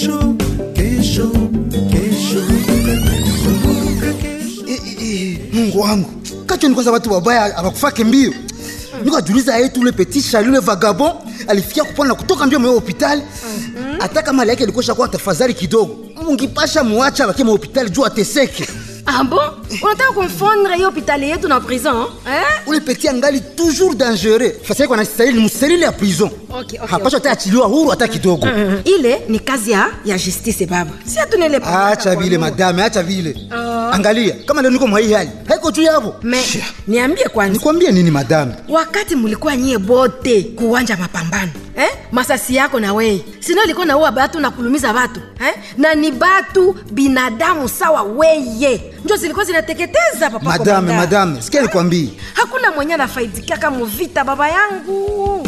kesho kesho kesho kumbuka kesho mungu wangu kacho ni kwanza watu wabaya abakufake mbio nikajuliza yetu ule petit Charles ule vagabond alifikia kupona kutoka mbio mwa hospitali hata kama hali yake ilikosha kuwa tafadhali kidogo mungipasha muacha abakie mwa hospitali juu ateseke Ah bon unataka kumfondre hiyo hopitali yetu na prison eh? ule petit angali toujours dangereux fasi yake anastahili muselile ya prison Okay, okay, hapasha hata achiliwa huru hata kidogo ile ni kazi ya, ya justice baba si atunele acha vile madame acha vile angalia kama leo niko mwa hii hali haiko juu yavo me niambie kwanza nikwambie nini madame wakati mulikuwa nyie bote kuwanja mapambano eh? masasi yako na weye sino ilikuwa naua batu na kulumiza batu eh? na ni batu binadamu sawa weye njo zilikuwa zinateketeza papa madame komanda. madame sikia nikwambie hakuna mwenye anafaidikaka muvita baba yangu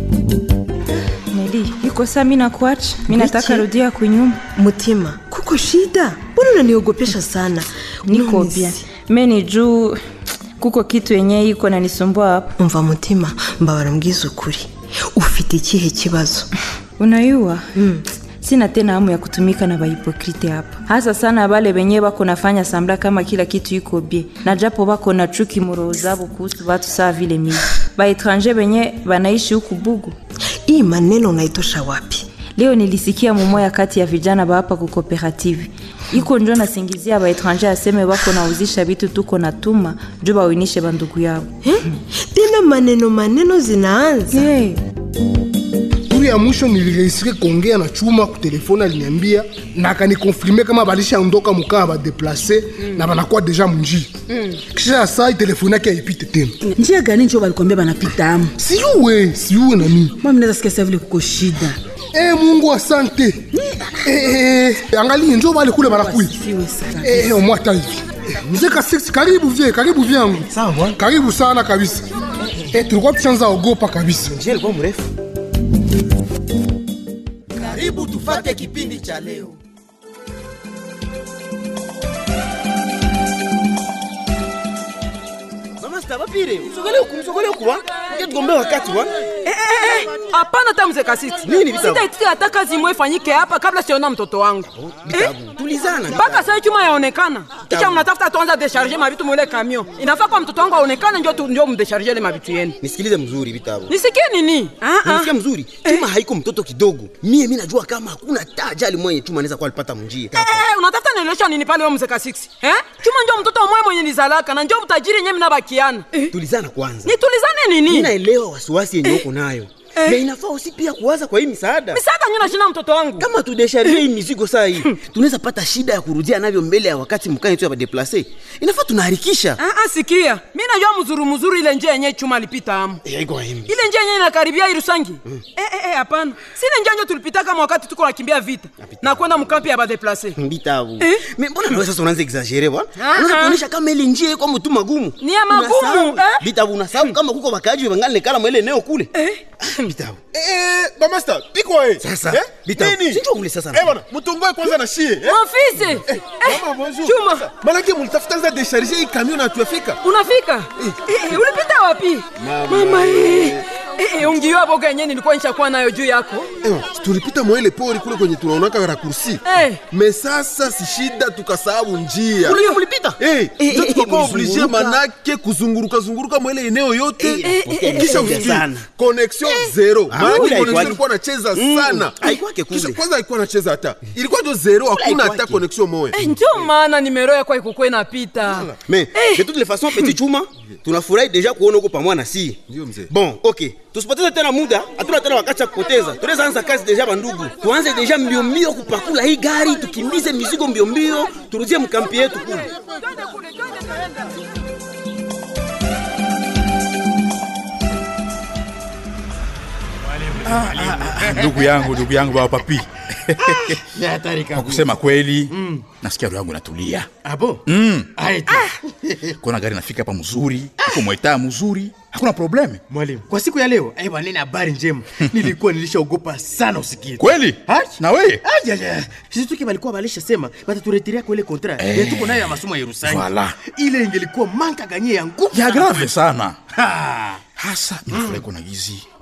Neli, iko saa mi nakuacha, mi nataka Kuichi. rudia kunyumba. Mutima, kuko shida? Mbona unaniogopesha sana? Niko Unanisi- bien. Me ni juu kuko kitu yenye iko nanisumbua hapa. umva mutima mbabara mbwiza ukuri ufite ikihe kibazo Unayua sina tena hamu ya kutumika na bahipokrite hapa, hasa sana bale benye bako nafanya sambla kama kila kitu iko bie, na japo bako na chuki muroho zabo kuhusu batu saa vile mimi baetranje benye banaishi huku Bugu. hii maneno unaitosha wapi Leo nilisikia mumoya kati ya vijana ba hapa ku cooperative iko njo nasingizia baetranje aseme bako nauzisha vitu tuko na tuma juu bawinishe bandugu yabo. eh? tena maneno maneno zinaanza Hey. turi ya mwisho nilirehisire kuongea na chuma kutelefoni aliniambia na akanikonfirme kama balishaondoka mukaa badeplase na banakuwa deja munjia kisha ya saa telefoni yake haipite tena njia gani njo balikwambia banapita amu siyuwe siyuwe na mimi mami naweza sikia sa vile kuko shida Eh, mungu asante Eh, eh, angalie njo bale kule banakuya siwe sana Eh, eh, omwata hivi Eh, mzee kasiksi karibu vie karibu vyangu Sawa bwana. karibu sana kabisa Eh, tulikuwa tushanza ogopa kabisa njia ilikuwa mrefu karibu tufate kipindi cha leo mama sitabapire msogole huku msogole huku wa nge tugombee wakati wa hapana hata mzee kasiti Nini vitabu? sitaitika hata kazi imwe ifanyike hapa kabla siona mtoto wangu Vitabu. tulizana mpaka sai chuma yaonekana kisha mnatafuta tuanza desharge mavitu mwile kamio inafaa kwa mtoto wangu aonekane njo tu- njo mdesharge ile mavitu yenu nisikilize mzuri vitabu nisikie nini Ah, ah. nisikia mzuri chuma haiko mtoto kidogo mie mi najua kama hakuna ta ajali mwenye chuma anaweza kuwa alipata mnjia Eh, eh, unatafuta nielesha nini pale wewe mzee kasiksi eh? chuma njo mtoto mwe mwenye nizalaka na njo utajiri yenye mnabakiana tulizana kwanza nitulizane mi nini naelewa wasiwasi yenye uko nayo na inafaa usi pia kuwaza kwa hii misaada misaada nyo nashina mtoto wangu kama tudesharie hii mizigo saa hii tunaweza pata shida ya kurudia navyo mbele ya wakati mkani tu ya badeplase inafaa tunaharikisha Ah, ah, sikia mi najua mzuru mzuru ile njia yenye chuma alipita amu Eh, iko himi. ile njia yenye inakaribia irusangi eh, eh, eh, hapana sile njia njo tulipita kama wakati tuko nakimbia vita na kwenda mkampi ya badeplase mbitabu Eh? Me, mbona nawe sasa unaanza exagere bwana Ah, unaweza ah. kuonyesha kama ile njia iko mtu magumu Ni ya magumu, Unasahau. eh? bitabu unasahau kama kuko bakaji wangali nekala mwele eneo kule bitabu Eh, bamasta piko eh. Sasa, eh? bitabu. Nini? Sinjo ule sasa. Eh bwana, mutongoe kwanza na shie. Eh? mafisi eh, Mama bonjour. chuma Malaki mulitafuta za décharger hii camion na tuafika. unafika eh, eh, ulipita wapi mama eh, eh, eh, ungiwa boga yenye nilikuwa nishakuwa nayo juu yako Eh, tulipita mwele pori kule kwenye tunaonaka rakursi. Eh. Me sasa si shida tukasahau njia. Kule mulipita? Eh, Eh, ndio eh, tukakuwa eh, oblige mulizunguruka. manake kuzunguruka zunguruka mwele eneo yote. Eh, eh, eh, Kisha eh, usikie sana. connection zero. Ah, Maana kule connection haikuwaki. ilikuwa nacheza Mm, sana. haikuwaki kule. Kisha kwanza haikuwa nacheza hata. Ilikuwa ndio zero, hakuna hata haikuwaki. connection moja. eh, njo maana nimero yakwa ikukwe napita mais de toutes les façons petit chuma tunafurahi deja kuona huko pamoja na si Ndio mzee. bon ok tusipoteze tena muda hatuna tena wakati ya kupoteza tunaweza anza kazi deja bandugu tuanze deja mbio mbio kupakula hii gari tukimbize mizigo mbio mbio turudie mkampi yetu kule ndugu yangu ndugu yangu baba papi Ni hatari kwa kabisa. kusema kweli nasikia roho yangu inatulia Abo? mm. Aeti. kona gari nafika hapa mzuri iko mwetaa mzuri hakuna probleme Mwalimu, kwa siku ya leo, eh bwana, nina habari njema. Nilikuwa nilishaogopa sana usikie. kweli na weye Aja, sisi tuki balikuwa balishasema bataturetelea kwa ile kontra Eh. eh. tuko nayo ya masomo ya Yerusalemu. Voilà. Ile ingelikuwa manka ganye ya nguvu. ya sana grave kwetu. sana Ha. hasa ninafurahi kuona gizi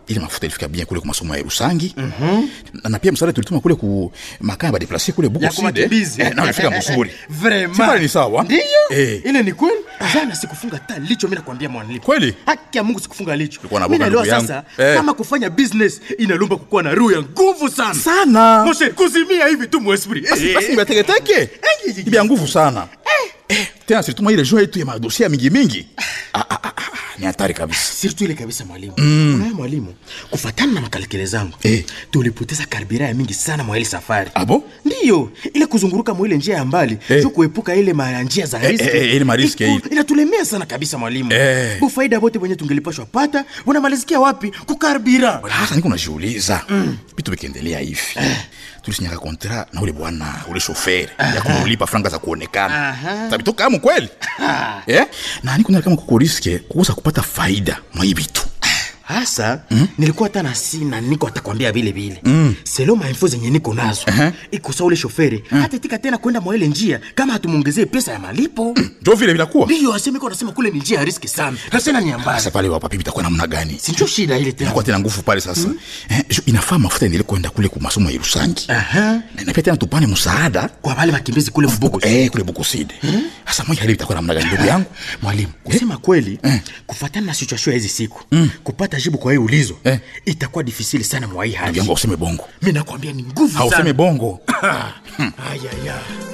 ile mafuta ilifika bien kule kwa masomo ya Rusangi na, na pia msaada tulituma kule ku makaya badeplase kule buko Ya kumakimbizi. eh, na ilifika mzuri Vraiment. Si pale ni sawa Ndiyo. eh. ile ni kweli jana sikufunga hata licho mi nakwambia mwanalipo kweli haki ya mungu sikufunga licho Ulikuwa na mi boga naelewa ndugu sasa yangu. Eh. kama kufanya business inalomba kukuwa na roho ya nguvu sana sana moshe kuzimia hivi tu mwesprit basi basi nibateketeke ibya nguvu sana Eh, tena silituma ile jua yetu ya madosia mingi mingi Ah, ah, ah, ah, ni hatari kabisa sirtu ile kabisa mwalimu Mm. unaye mwalimu kufatana na makalkele zangu Eh. tulipoteza karbira ya mingi sana mwa ile safari abo ndiyo ile kuzunguruka mwa ile njia ya mbali Eh. juu kuepuka ile ma njia za Eh, riski eh, eh, ile mariski Iko- ile. inatulemea sana kabisa mwalimu Eh. bufaida bote wenye tungelipashwa pata unamalizikia wapi kukarbira sasa niko najiuliza vitu vikiendelea hivi tulisinyaka kontra na ule bwana ule shoferi ya kumulipa franga za kuonekana Aha. tabitoka amu kweli eh? na niko naona kama kuko riske kukosa kupata faida mwa hii vitu hasa mm? nilikuwa hata na sina niko atakwambia vile vile mm. selo mainfo zenye niko nazo uh-huh. ikosa ule shoferi mm. hatatika tena kwenda mwa ile njia kama hatumwongezee pesa ya malipo njo vile vinakuwa ndiyo asemeko anasema kule ni njia ya riski sana na tena ni ambaya sasa pale wapapi vitakuwa namna gani sinjo shida ile tena inakuwa tena nguvu pale sasa eh, ju- inafaa mafuta endelee kwenda kule ku masomo ya Irusangi Aha. na na pia tena tupane msaada kwa wale wakimbizi kule mbugo eh, kule Bukoside sasa moja hili itakuwa namna gani ndugu yangu mwalimu kusema kweli Eh. kufatana na situation ya hizi siku mm. kupata jibu kwa hii ulizo Eh. itakuwa difisili sana mwa hii ndugu hali yangu useme bongo mi nakwambia ni nguvu hauseme sana bongo ayaya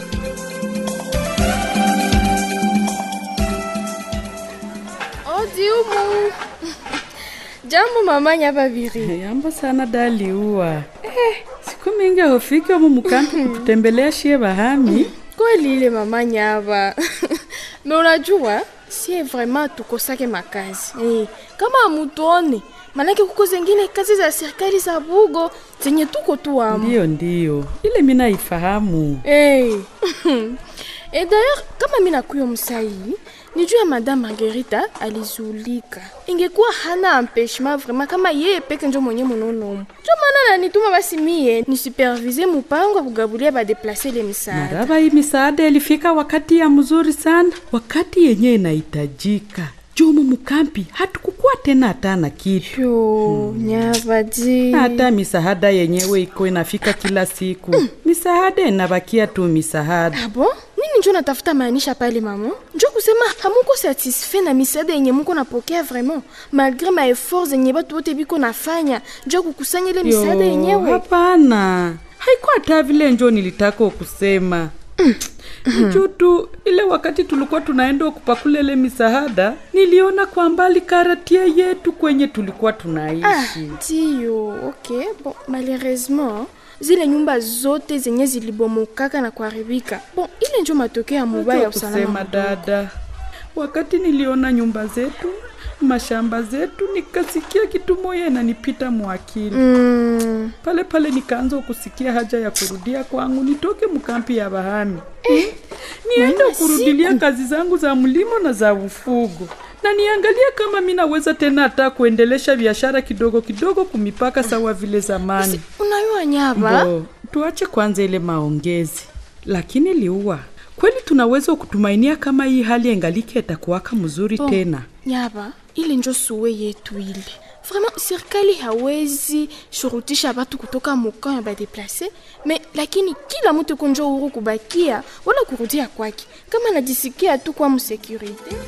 odi umu jambo mama nyababiri Jambo sana daliua. Eh, siku mingi hofiki omu mukampi kututembelea shie bahami. kweli ile mama nyaba me unajua sie vraiment tukosake makazi eh, kama amutuone manake kuko zengine kazi za serikali za bugo zenye tuko tu amu Ndiyo, ndiyo, ile mina ifahamu. hey. e d'ailleurs kama mi nakuyo msai ni juu ya madame margarita alizulika ingekuwa hana empêchement vraiment kama yeye peke njo mwenye munonomo njo maana nanituma basi mie nisupervise mupango ya kugabulia badeplase ile misaada Maraba hii misaada ilifika wakati ya mzuri sana, wakati yenye inahitajika. Jumu mukampi hatukukuwa tena hata na kitu yo nyabadi hata misaada yenyewe iko inafika kila siku. Misaada inabakia tu misaada. abo nini njo natafuta maanisha pale mama njo kusema hamuko satisfait na misaada yenye muko napokea vraiment malgré ma effort zenye batu bote biko nafanya njo kukusanya ile misaada Yo, yenyewe Hapana, haikuwa hata vile njo nilitaka kusema juu tu ile wakati tulikuwa tunaenda kupakula ile misaada, niliona kwa mbali karatia yetu kwenye tulikuwa Ah, tunaishi. ndiyo okay bon malheureusement zile nyumba zote zenye zilibomokaka na kuharibika bon ile njo matokeo ya mubaya ya Acha usalama kusema mdogo. dada, wakati niliona nyumba zetu mashamba zetu, nikasikia kitu moya inanipita mwakili Mm, pale pale nikaanza kusikia haja ya kurudia kwangu nitoke mkampi ya bahami eh, niende Mama, kurudilia kazi zangu za mlimo na za ufugo na niangalie kama mi naweza tena hata kuendelesha biashara kidogo kidogo kumipaka sawa vile zamani unayua nyaba Bo, tuache kwanza ile maongezi lakini liua kweli tunaweza kutumainia kama hii hali engalike itakuwaka mzuri Bon, tena nyaba ile njo suwe yetu ile vraiment serikali hawezi shurutisha batu kutoka mukaa ya badeplase me lakini kila mtu kunjo huru kubakia wala kurudia kwake kama najisikia tu kwa msekurite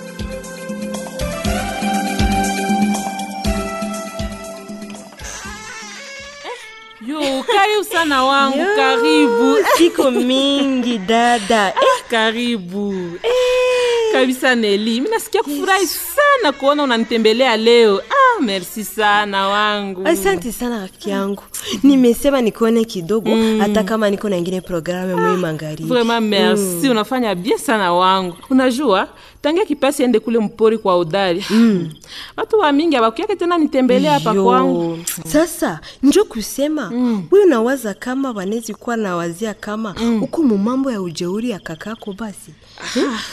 yo karibu sana wangu karibu Siku mingi dada. Ah, karibu kabisa neli mi nasikia kufurahi sana kuona unanitembelea leo ah, merci sana wangu Asante sana rafiki yangu, nimesema nikuone kidogo hata kama niko na ingine programu mwi magharibi. vraiment merci unafanya bien sana wangu unajua tangia kipasi ende kule mpori kwa udari mm. watu wa mingi abakuyake tena nitembelea hapa Yo, kwangu Sasa njo kusema mm. wewe unawaza kama wanezi kuwa nawazia kama huko mu mambo ya ujeuri ya kakako basi ah.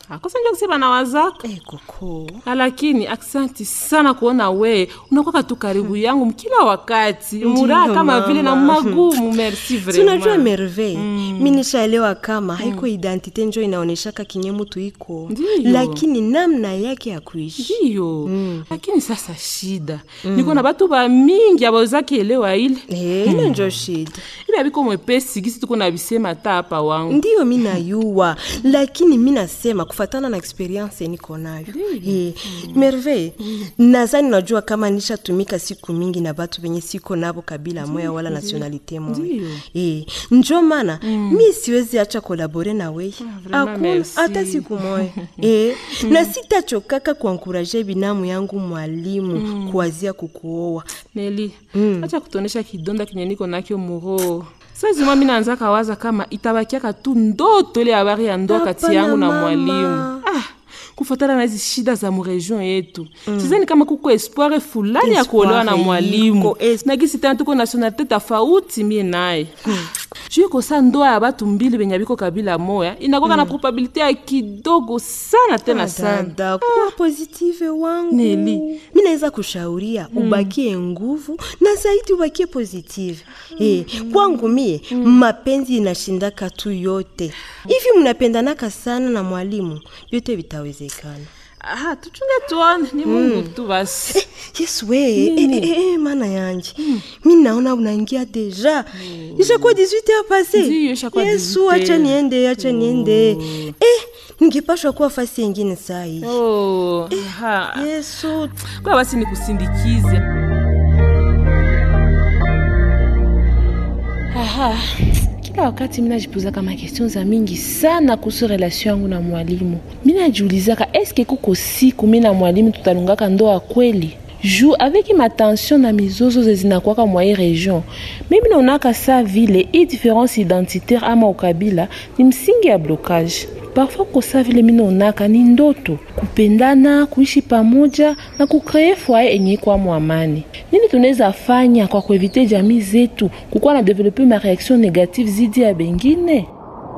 akosa njo kusema na wazaka koko lakini aksanti sana kuona we unakwaka tu karibu yangu mkila wakati muraha kama vile na mama. magumu merci Si unajua vraiment merveille mi nishaelewa kama haiko identite njo inaoneshaka kinye mutu iko Ndiyo. lakini namna yake ya kuishi ndiyo lakini sasa shida niko na batu bamingi abawezaki elewa ile ile njo shida ile abiko mwepesi gisi tuko na bisema ta hapa wangu ndiyo mi nayua lakini mi nasema kufatana na experience niko nayo eh, merveille nazani unajua kama nishatumika siku mingi na batu benye siko nabo kabila moya wala nationalite moya Ndiyo. eh, njo mana mi siwezi acha kolabore na weye vraiment akuna merci. hata siku moya eh, na sitachokaka kuankuraje binamu yangu mwalimu kuwazia kukuoa neli acha kutonesha kidonda kenye niko nakyo muro sazima mi naanza kawaza kama itabakiaka tu ndoto ile habari ya ndoa kati Hapana, yangu na mama. mwalimu ah, kufatana na hizi shida za muregion yetu mm. sizani kama kuko espoire fulani ya kuolewa na Espoir mwalimu iko, na gisi tena tuko nationalite tofauti mie naye juu kosa ndoa ya batu mbili benye biko kabila moya inakoka na probabilite ya kidogo sana tena sana dada kuwa positive wangu Neli. mi naweza kushauria ubakie nguvu na zaidi ubakie positive eh, kwangu mie mapenzi inashindaka tu yote hivi mnapendanaka sana na mwalimu vyote vitawezekana aha tuchunge tuone ni mungu tu basi yesu we eh, eh, eh, eh, mana yanje mi naona unaingia deja ishakuwa 18 heures passe Ndiyo, ishakuwa yesu 18 acha niende acha niende eh, ningepashwa kuwa fasi yengine saa hii oh, aha. yesu kwa basi nikusindikize Aha, kila wakati minajipuzaka makestion za mingi sana kuhusu relation yangu na mwalimu. Minajiulizaka eske kuko siku mi na mwalimu tutalungaka ndoa kweli juu avec matension na mizozo ze zinakwaka mwa hii region mimi naonaka sa vile hii différence identitaire ama ukabila ni msingi ya blocage parfois kosa vile mi naonaka ni ndoto kupendana kuishi pamoja na kukree foyer enye ikwamo amani nini tunaweza fanya kwa kuevite jamii zetu kukuwa na develope ma reaction négative zidi ya bengine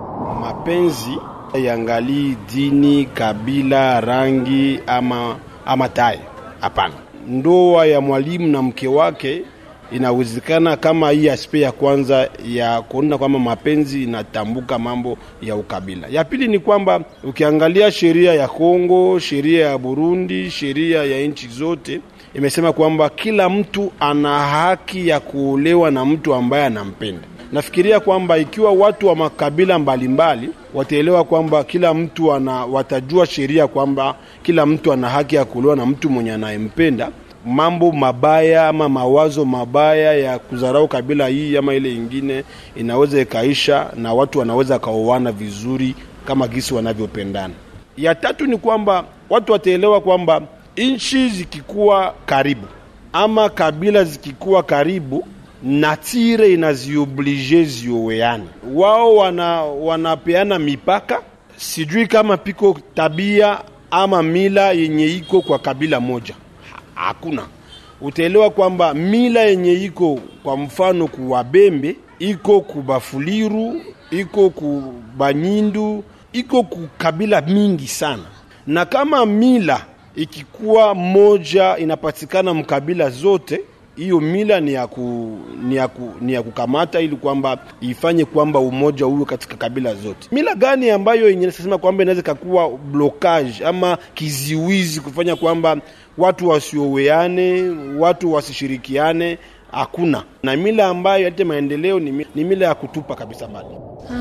mapenzi yangalii dini, kabila, rangi ama, ama tai. Hapana, ndoa ya mwalimu na mke wake inawezekana kama hii aspe ya kwanza ya kuona kwamba mapenzi inatambuka mambo ya ukabila. Ya pili ni kwamba ukiangalia sheria ya Kongo, sheria ya Burundi, sheria ya nchi zote imesema kwamba kila mtu ana haki ya kuolewa na mtu ambaye anampenda. Nafikiria kwamba ikiwa watu wa makabila mbalimbali wataelewa kwamba kila mtu ana, watajua sheria kwamba kila mtu ana haki ya kuolewa na mtu mwenye anayempenda, mambo mabaya ama mawazo mabaya ya kudharau kabila hii ama ile ingine inaweza ikaisha na watu wanaweza kaoana vizuri kama gisi wanavyopendana. Ya tatu ni kwamba watu wataelewa kwamba nchi zikikuwa karibu ama kabila zikikuwa karibu natire inazioblige zioweane. Wao wana wanapeana mipaka, sijui kama piko tabia ama mila yenye iko kwa kabila moja, Ha- hakuna. Utaelewa kwamba mila yenye iko kwa mfano kuwabembe iko kubafuliru iko kubanyindu iko ku kabila mingi sana, na kama mila ikikuwa moja inapatikana mkabila zote hiyo mila ni ya, ku, ni, ya ku, ni ya kukamata ili kwamba ifanye kwamba umoja uwe katika kabila zote. Mila gani ambayo yenye nasema kwamba inaweza ikakuwa blocage ama kiziwizi kufanya kwamba watu wasioweane, watu wasishirikiane? Hakuna. Na mila ambayo yalete maendeleo ni, mi- ni mila ya kutupa kabisa mbali.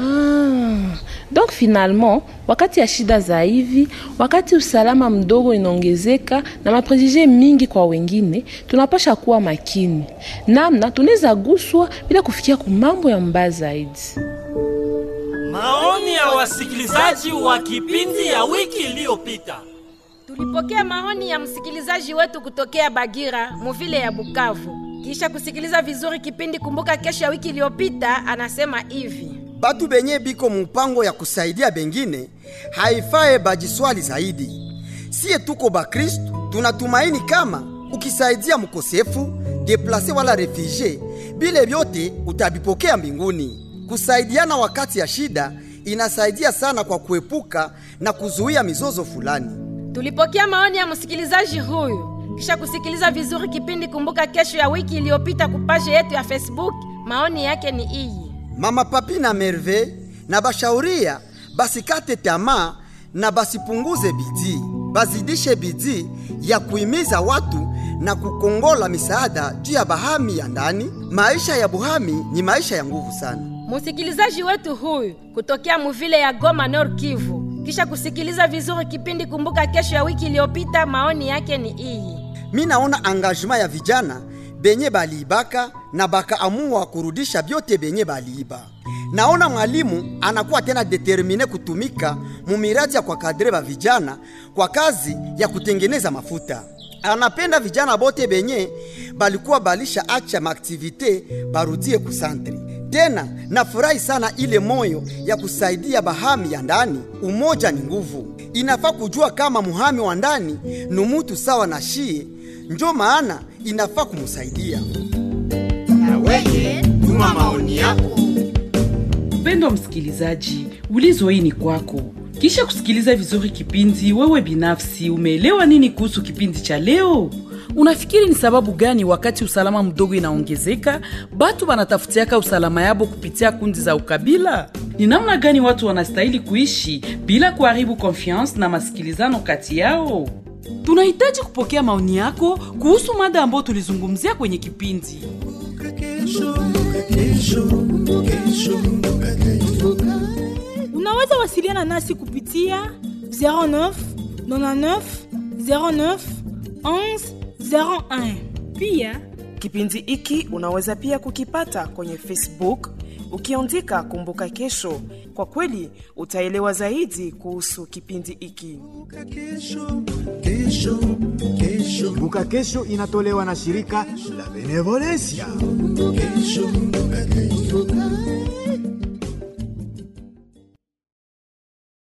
Ah, donc finalement wakati ya shida za hivi, wakati usalama mdogo inaongezeka na maprejije mingi kwa wengine, tunapasha kuwa makini namna tunaweza guswa bila kufikia kumambo ya mbaya zaidi. Maoni ya wasikilizaji wa kipindi ya wiki iliyopita. Tulipokea maoni ya msikilizaji wetu kutokea Bagira, muvile ya Bukavu. Kisha kusikiliza vizuri kipindi Kumbuka Kesho ya wiki iliyopita, anasema hivi: batu benye biko mpango ya kusaidia bengine haifae bajiswali zaidi. Siye tuko Bakristu, tunatumaini kama ukisaidia mkosefu, deplase wala refugee, bile vyote utabipokea mbinguni. Kusaidiana wakati ya shida inasaidia sana kwa kuepuka na kuzuia mizozo fulani. Tulipokea maoni ya msikilizaji huyu kisha kusikiliza vizuri kipindi Kumbuka Kesho ya wiki iliyopita kupashe yetu ya Facebook. Maoni yake ni iyi: Mama Papi na Merve na bashauria basikate tamaa na basipunguze bidii, bazidishe bidii ya kuhimiza watu na kukongola misaada juu ya bahami ya ndani. Maisha ya buhami ni maisha ya nguvu sana. msikilizaji wetu huyu kutokea muvile ya Goma, Nord Kivu, kisha kusikiliza vizuri kipindi Kumbuka Kesho ya wiki iliyopita. Maoni yake ni iyi: Mi naona angajema ya vijana benye baliibaka na bakaamua kurudisha vyote benye baliiba. Naona mwalimu anakuwa tena determine kutumika mumiradi ya kwa kadre ba vijana kwa kazi ya kutengeneza mafuta. Anapenda vijana bote benye balikuwa balisha acha maaktivite barudie kusantre tena. Nafurahi sana ile moyo ya kusaidia bahami ya ndani. Umoja ni nguvu. Inafaa kujua kama muhami wa ndani ni mutu sawa na shie, njo maana inafaa kumusaidia. Weye, tuma maoni yako. Mpendwa msikilizaji, ulizo hii ni kwako. Kisha kusikiliza vizuri kipindi, wewe binafsi umeelewa nini kuhusu kipindi cha leo? Unafikiri ni sababu gani wakati usalama mdogo inaongezeka, batu banatafutiaka usalama yabo kupitia kundi za ukabila? Ni namna gani watu wanastahili kuishi bila kuharibu confiance na masikilizano kati yao? Tunahitaji kupokea maoni yako kuhusu mada ambayo tulizungumzia kwenye kipindi. Unaweza wasiliana nasi kupitia 09 99 09 11 01. Pia kipindi hiki unaweza pia kukipata kwenye Facebook ukiandika Kumbuka Kesho. Kwa kweli utaelewa zaidi kuhusu kipindi hiki. Kumbuka Kesho inatolewa na shirika la Benevolencia.